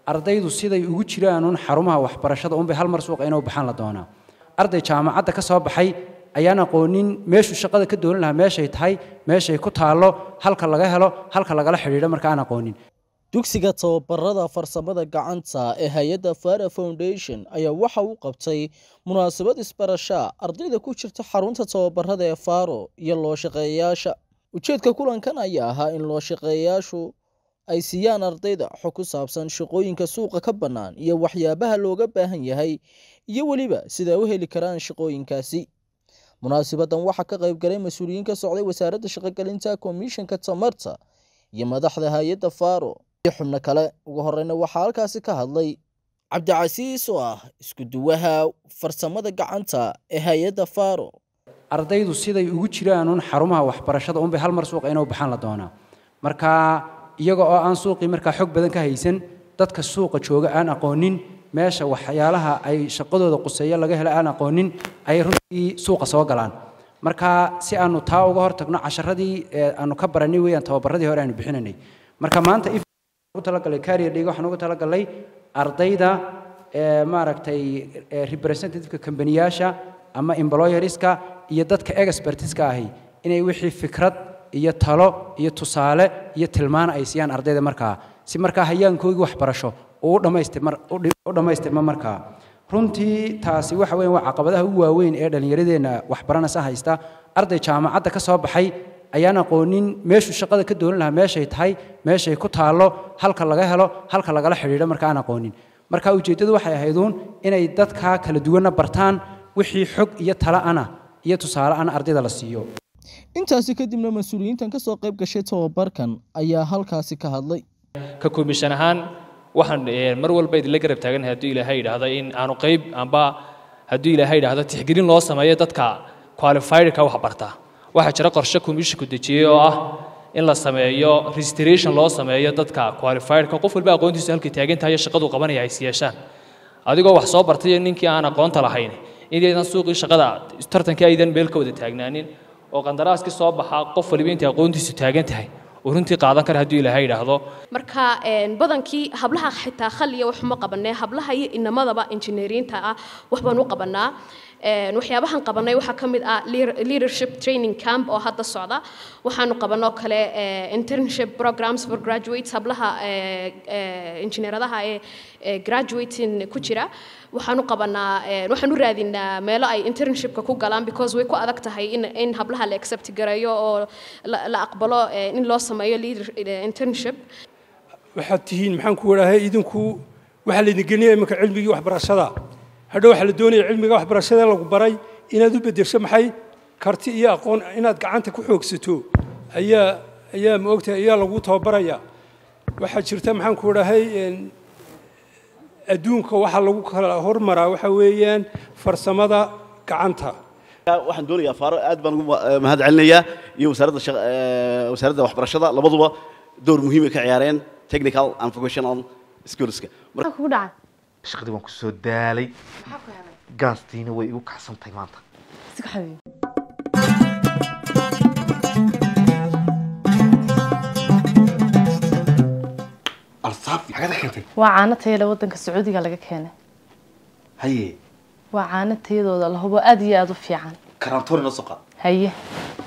ardaydu siday ugu jiraanuun xarumaha waxbarashada unbay hal mar suuqa inuu baxaan la doonaa arday jaamacadda ka soo baxay ayaan aqoonin meeshuu shaqada ka doolan lahaa meeshay tahay meeshay ku taallo halka laga helo halka lagala xidhiidho marka aan aqoonin dugsiga tababarada farsamada gacanta ee hay-adda fara foundation ayaa waxa uu qabtay munaasabad isbarashaa ardayda ku jirta xarunta tababarada ee faro iyo loo shaqeeyayaasha ujeedka kulankan ayaa ahaa in loo shaqeeyayaashu ay siiyaan ardayda xog ku saabsan shaqooyinka suuqa ka bannaan iyo waxyaabaha looga baahan yahay iyo weliba siday u heli karaan shaqooyinkaasi munaasibadan waxaa ka qayb galay mas-uuliyiin ka socday wasaaradda shaqogelinta komishanka tamarta iyo madaxda hay-adda faro iyo xubno kale ugu horeyna waxaa halkaasi ka hadlay cabdicasiis oo ah isku duwaha farsamada gacanta ee hay-adda faro ardaydu siday ugu jiraanuun xarumaha waxbarashada unbay hal mar suuqa inuu baxaan la doonaa marka iyaga oo aan suuqii markaa xog badan ka haysan dadka suuqa jooga aan aqoonin meesha waxyaalaha ay shaqadooda quseeyo laga helo aan aqoonin ayay runtii suuqa soo galaan marka si aanu taa uga hortagno casharadii aanu ka baranay weeyaan tababaradii hore aanu bixinanay marka maanta ugu talagalay carrier dhiga waxaan ugu talagalay ardayda maaragtay representativeka kambaniyaasha ama employerska iyo dadka expertiska ahi inay wixii fikrad iyo talo iyo tusaale iyo tilmaan ay siiyaan ardayda markaa si markaa hayaankoogii waxbarasho uu u dhammaystirma markaa runtii taasi waxa weyan waa caqabadaha ugu waaweyn ee dhallinyaradeenna waxbaranaysa haysta arday jaamacadda ka soo baxay ayaan aqoonin meeshuu shaqada ka doolan lahaa meeshay tahay meeshay ku taallo halka laga helo halka lagala xidhiidho marka aan aqoonin marka ujeeddadu waxay ahayduun inay dadkaa kala duwanna bartaan wixii xog iyo tala ana iyo tusaale ana ardayda la siiyo intaasi kadibna mas-uuliyiintan ka soo qayb gashay tababarkan ayaa halkaasi ka hadlay ka komishan ahaan waxaan mar walba idinla garab taaganahay hadduu ilaahay yidhaahdo in aanu qayb amba hadduu ilaahay yidhaahdo tixgelin loo sameeyo dadka qualifiedka wax barta waxaa jira qorshe komishinku dejiyey oo ah in la sameeyo registration loo sameeyo dadka qualifiedka qof walba aqoontiisu halkay taagan tahay shaqadu qabanaya ay siyeeshaan adigoo wax soo bartay ninkii aan aqoonta lahayn inaydan suuqii shaqada tartankii aydan meel ka wada taagnaanin oo qandaraaskii soo baxaa qof waliba intay aqoontiisu taagan tahay uu runtii qaadan kara hadduu ilaahay yidhaahdo marka badankii hablaha xitaa khaliya waxuma qabanee hablaha iyo inamadaba injineeriinta ah wax baan u qabanaa waxyaabahan qabanay waxaa ka mid ah leadership training camp oo hadda socda waxaanu qabanoo kale internship programs for graduates hablaha injineeradaha ee graduating ku jira waxaanu qabanaa waxaan u raadinaa meelo ay internshipka ku galaan because way ku adag tahay in in hablaha la accept gareeyo oo la aqbalo in loo sameeyo leader internship waxaad tihiin maxaan ku wadhaahay idinku waxaa laydin gelinaya iminka cilmigii waxbarashada hadhow waxaa la doonaya cilmiga waxbarashada lagu baray inaad u beddesho maxay karti iyo aqoon inaad gacanta ku xoogsato ayaa ayaa ma ogtahay ayaa lagu tababaraya waxaa jirta maxaan ku wadhaahay adduunka waxaa lagu kala hormaraa waxa weeyaan farsamada gacanta waxaan doonayaa faaro aad baan ugu mahad celinayaa iyo wasaaradda wasaaradda waxbarashada labaduba door muhiim ay ka ciyaareen technical and vocational skillska maxaa kugu dhacay shaqadii waan ku soo daalay maxaa ku helay gaastiina way igu kacsan tahay maanta iska xabiib alsaabti xagada keentay waa caano tayada waddanka sacuudiga laga keenay haye waa caano tayadooda la hubo aad iyo aad u fiican karantoori noo soo qaad haye